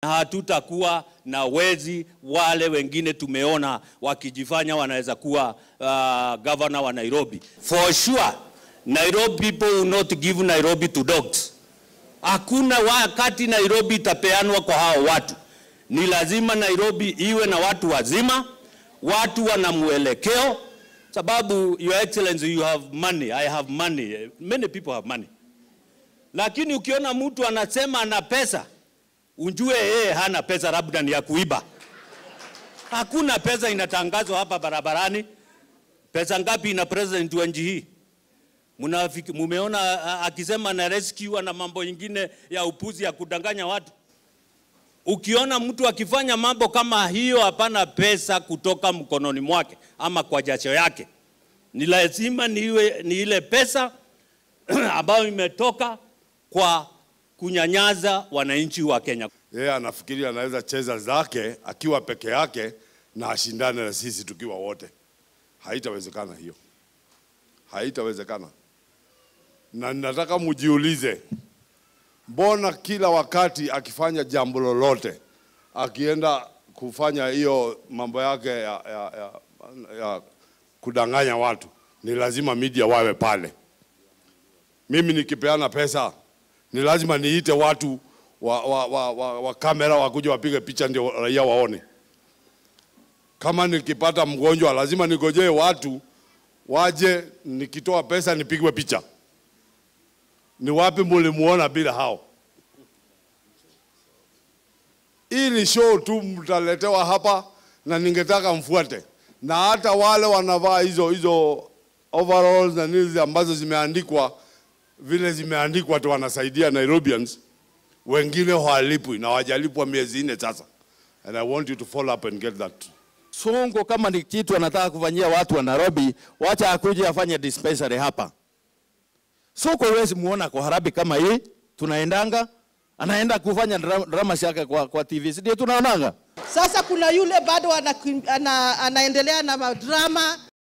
Hatutakuwa na wezi wale wengine tumeona wakijifanya wanaweza kuwa uh, governor wa Nairobi. For sure, Nairobi people will not give Nairobi to dogs. Hakuna wakati Nairobi itapeanwa kwa hao watu. Ni lazima Nairobi iwe na watu wazima, watu wana mwelekeo, sababu your excellency you have money, I have money, many people have money. Lakini ukiona mtu anasema ana pesa, unjue yeye hana pesa, labda ni ya kuiba. Hakuna pesa inatangazwa hapa barabarani. Pesa ngapi ina president wa nchi hii? Munafiki, mumeona a- akisema na rescue na mambo ingine ya upuzi ya kudanganya watu. Ukiona mtu akifanya mambo kama hiyo, hapana pesa kutoka mkononi mwake ama kwa jasho yake, ni lazima niwe ni ile pesa ambayo imetoka kwa kunyanyaza wananchi wa Kenya. Yeye anafikiri anaweza cheza zake akiwa peke yake na ashindane na sisi tukiwa wote. Haitawezekana hiyo, haitawezekana. Na nataka mujiulize, mbona kila wakati akifanya jambo lolote, akienda kufanya hiyo mambo yake ya, ya, ya, ya kudanganya watu, ni lazima media wawe pale. Mimi nikipeana pesa ni lazima niite watu wa, wa, wa, wa, wa kamera wakuja wapige picha ndio raia waone. Kama nikipata mgonjwa lazima nigojee watu waje, nikitoa pesa nipigwe picha. Ni wapi mulimuona bila hao? Hii ni show tu mtaletewa hapa, na ningetaka mfuate, na hata wale wanavaa hizo hizo overalls na nini ambazo zimeandikwa vile zimeandikwa tu, wanasaidia Nairobians, wengine hawalipwi na hawajalipwa miezi nne sasa, and I want you to follow up and get that. Sonko kama ni kitu anataka kufanyia watu wa Nairobi, wacha akuje afanye dispensary hapa. Sonko huwezi muona kwa harabi kama hii, tunaendanga anaenda kufanya dra- drama yake kwa, kwa TV, si ndio tunaonanga? Sasa kuna yule bado ana, ana, anaendelea na madrama